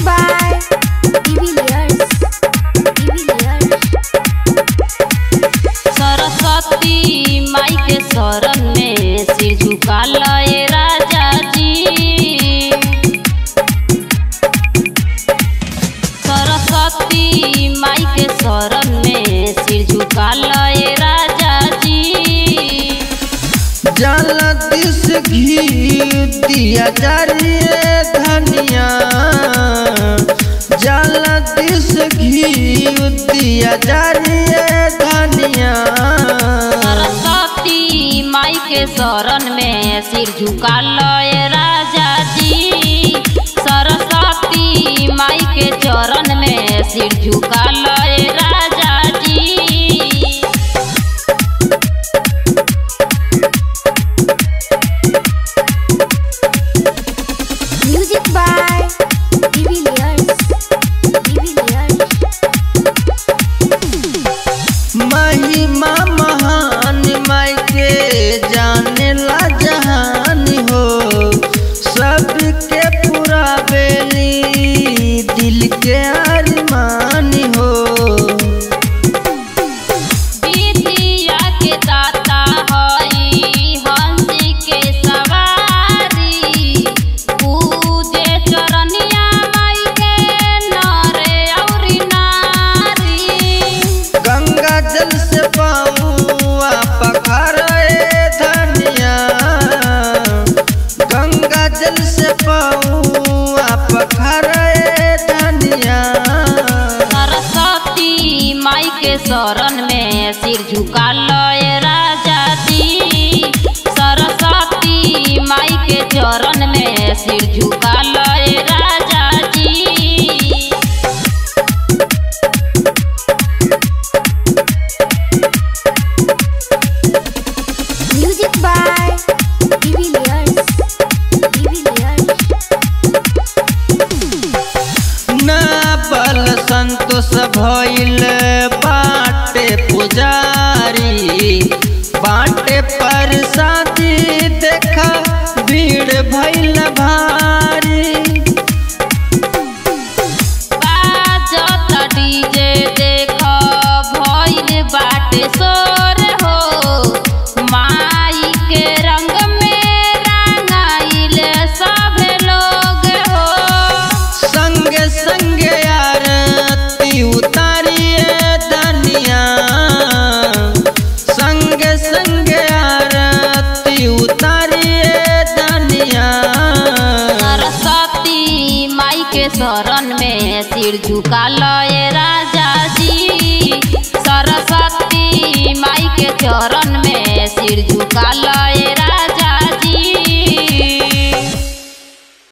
by Divilliers. Divilliers. Saraswati माई के शरण में सिर झुका लए राजा जी सरस्वती माई के शरण में सिर झुका लए राजा जी जलती से घी दिया जारिए धनिया जलती से घी दिया जारिए धनिया सरस्वती माई के शरण में सिर झुका लए राजा जी सरस्वती माई के चरण में सिर झुका लए राजा जी Music by Divilliers. Divilliers. महिमा महान माई के जाने ला जहान हो सबके पूरा बेली दिल के अरमान हो विद्या के दाता हई हंस के सवारी पूजे चरनिया माई के नरे औरी नारी गंगा जल से पाऊआ पखरे धनिया गंगा जल से पाऊआ पखरे धनिया सरस्वती माई के शरण में सिर झुका लए राजा जी सरस्वती माई के चरण में सिर झुका लए राजा जी Music by Divilliers. Divilliers. ना बल संतोष भइल बाटे पुजारी बाटे पर शादी देखा भीड़ भइल भारी बाजत डीजे देख भइल बाटे सोर हो माई के रंग में रंगाइल सब लोग हो संगे संगे आरती उतारिए धनिया संगे संगे आरती उतारिए धनिया सरस्वती माई के शरण में सिर झुका लए राजा जी सरस्वती माई के चरण में सिर झुका लए